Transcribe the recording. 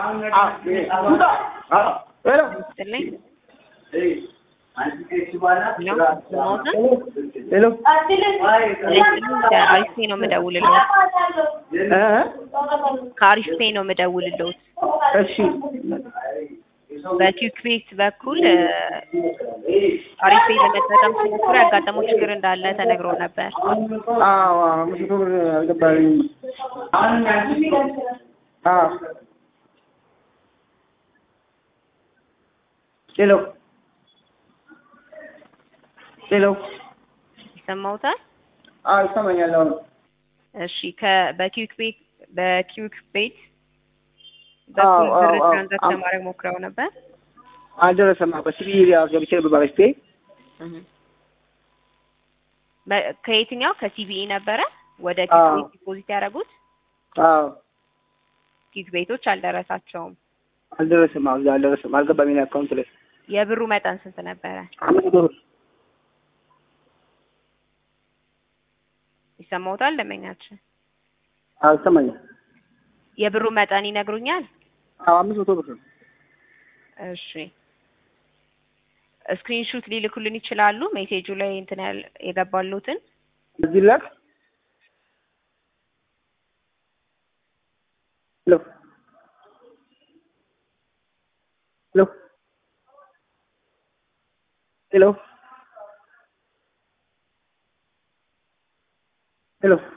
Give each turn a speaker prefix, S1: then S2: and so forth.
S1: ይስጥልኝ።
S2: ሄሎ
S1: ከአሪፍ ፔ ነው የምደውልልዎት።
S2: እ
S1: ከአሪፍ ፔ ነው የምደውልልዎት።
S2: እሺ
S1: በኪክ ቤት በኩል እ አሪፍ ፔ ለመጠቀም ሲሞክሩ ያጋጠመው ችግር እንዳለ ተነግሮ ነበር።
S2: አዎ አምስት መቶ ብር አልገባልኝም። አዎ ሄሎ ሄሎ
S1: ይሰማዎታል?
S2: አዎ ይሰማኛል አሁን
S1: እሺ ከ በኪክ ቤት በኪክ ቤት
S2: አዎ፣
S1: በኩል
S2: አዎ፣
S1: ብር
S2: አዎ።
S1: ትራንዛክት ለማድረግ ሞክረው ነበር።
S2: አልደረሰም። በሲቢ ገብቼ ነበር ባለች ፔ
S1: እህ በ- ከየትኛው ከሲቢኢ ነበረ ወደ ኪክ
S2: አዎ።
S1: ቤት ዲፖዚት ያደረጉት?
S2: አዎ
S1: ኪክ ቤቶች አልደረሳቸውም።
S2: አልደረሰም። አዎ አልደረሰም። አልገባም የኔ አካውንት ላይ
S1: የብሩ መጠን ስንት ነበረ?
S2: አምስት መቶ ብር
S1: ይሰማዎታል? ደንበኛችን
S2: አዎ ይሰማኛል።
S1: የብሩ መጠን ይነግሩኛል?
S2: አዎ አምስት መቶ ብር ነው።
S1: እሺ ስክሪንሹት ሊልኩልን ይችላሉ? ሜሴጁ ላይ እንትን ያል የገባሉትን
S2: እዚህ ላክ ሄሎ ሄሎ ሄሎ ሄሎ